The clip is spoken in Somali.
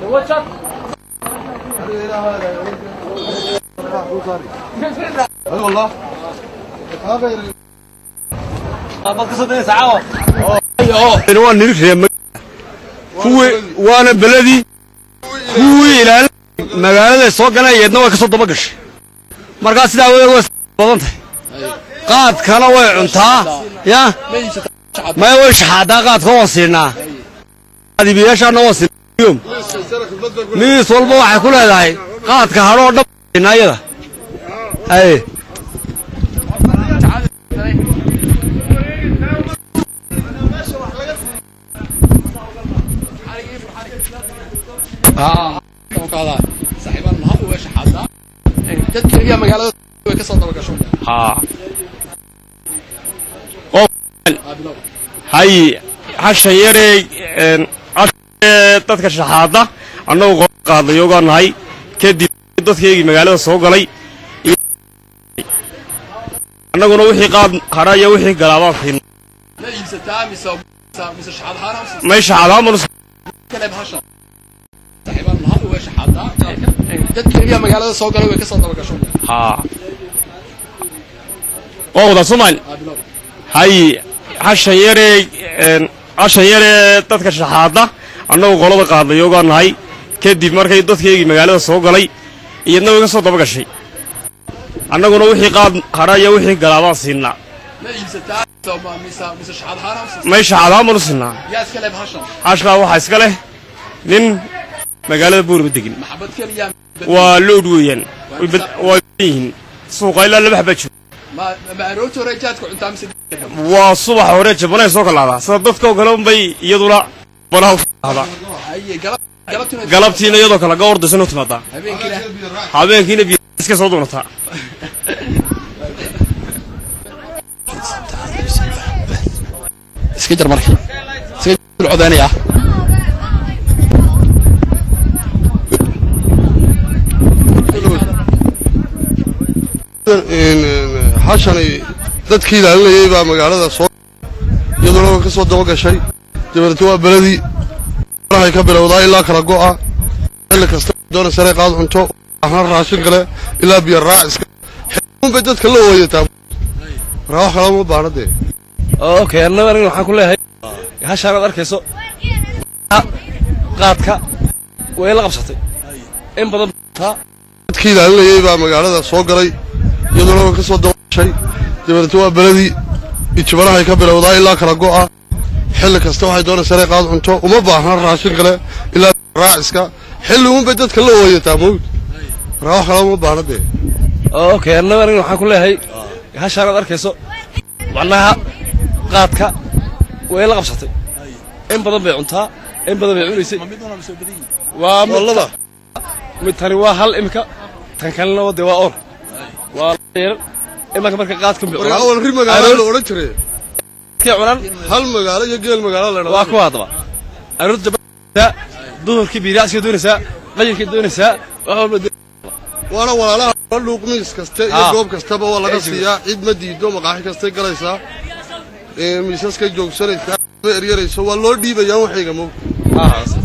waa nin reer kuwii waana beledii kuwii ilaalin magaalada soo galayeedna way ka soo daba gashay markaa sidaa way way badan tahay qaadkana way cuntaa ya maya way shaxaadaa qaadka waan siinaa adibiyaashaana waan siinaa miis walba waxay ku leedahay qaadka hadhoo dhan siinaa iyada aye dadka iyo magaalada way ka soo daba gasho haa oo hay hasha yaree een, hasha yaree dadka shaxaada annagu qor qaadnay ogaa nahay kadib dadkaygii magaalada soo galay iyo- annaguna wixii qaad hadha iyo wixii galaabaan siin ma iibsataa mise mise shaxaad ahaan mise may shaxaadaamanu kale bahasha saaxiibaan lahaa way shaxaadaa dadka iyo magaalada soo galay way ka soo daba gasho haa oo wada soomaali hay hashan yaree een, hashan yaree dadka shaxaada annagu qolada qaadnay ogaa nahay kadib markay dadkaygii magaalada soo galay iyadna way ka soo daba gashay annaguna wixii qaad hadha iyo wixii galaabaan siinaa ma iibsataa mise mise shaxaad ahaan mise may shaxaadaamanu siinaa yaa iska leh bahashan hashkaa waxaa iska leh nin magaalada buurba degin maxabad keliya waa loodh weeyaan way bad- way badan yihiin suuqa ilaa laba xabaa jiro ma ma aroorta hore jaadka cuntaa mise waa subaxa hore jabanay soo kalaadaa sida dadkoo kale unbay iyaduna banaha u ahdaa aye galab galabtina galabtiina iyadoo kale ga ordaysan u timaadaa habeenkina habeenkiina biyo iska soo doonataa iska jar marka iska jar codaynaya xashanay dadkii ilaalinayay baa magaalada soo iyaduna way ka soo daba gashay dabeetna waa beledii hay ka bilowdaa ilaa kala go'a xilli kasta doona sare qaad cunto ahna raashin kale ilaa biyo raaciska bay dadka la ooyataa markaa wax kala uma baahna dee okay annaga aniga waxaan ku leeyahay hashaan aad arkayso qaadka way la qabsatay in badan taa dadkii ilaalinayay baa magaalada soo galay iyaduna way ka soo daba gashay dabeetna waa beledii ijibanahay ka bilowdaa ilaa kala go'a xilli kasta waxay doona sare qaad cunto uma baahna raashin kale ilaa biyo raaciska xilli unbay dadka la ooyataa mawd markaa wax kala uma baahna dee okay annaga aniga waxaan ku leeyahay hashaan aad arkayso macnaha qaadka way la qabsatay in badan bay cuntaa in badan bay cunaysay waa mid mid tani waa hal imika tan kalena waa dee waa or waa yar imanka marka qaadka bay markaa cunaan awal ri magaalo la odhan jiray kii cunaan hal magaalo iyo geel magaalo la waa dhahdaa kuwa haddaba aroorta jabaa duhurkii biiraacsiga doonaysaa qayinkii doonaysaa wax walba waana walaalaha la dhuuq miis kaste iyo Ah. goob kastaba waa laga siiyaa cid ma diido maqaaxi kastay galaysaa ee miisaskay joogsanaysaa ba eryarayso waa loo dhiibayaa waxayga mog doonaysaa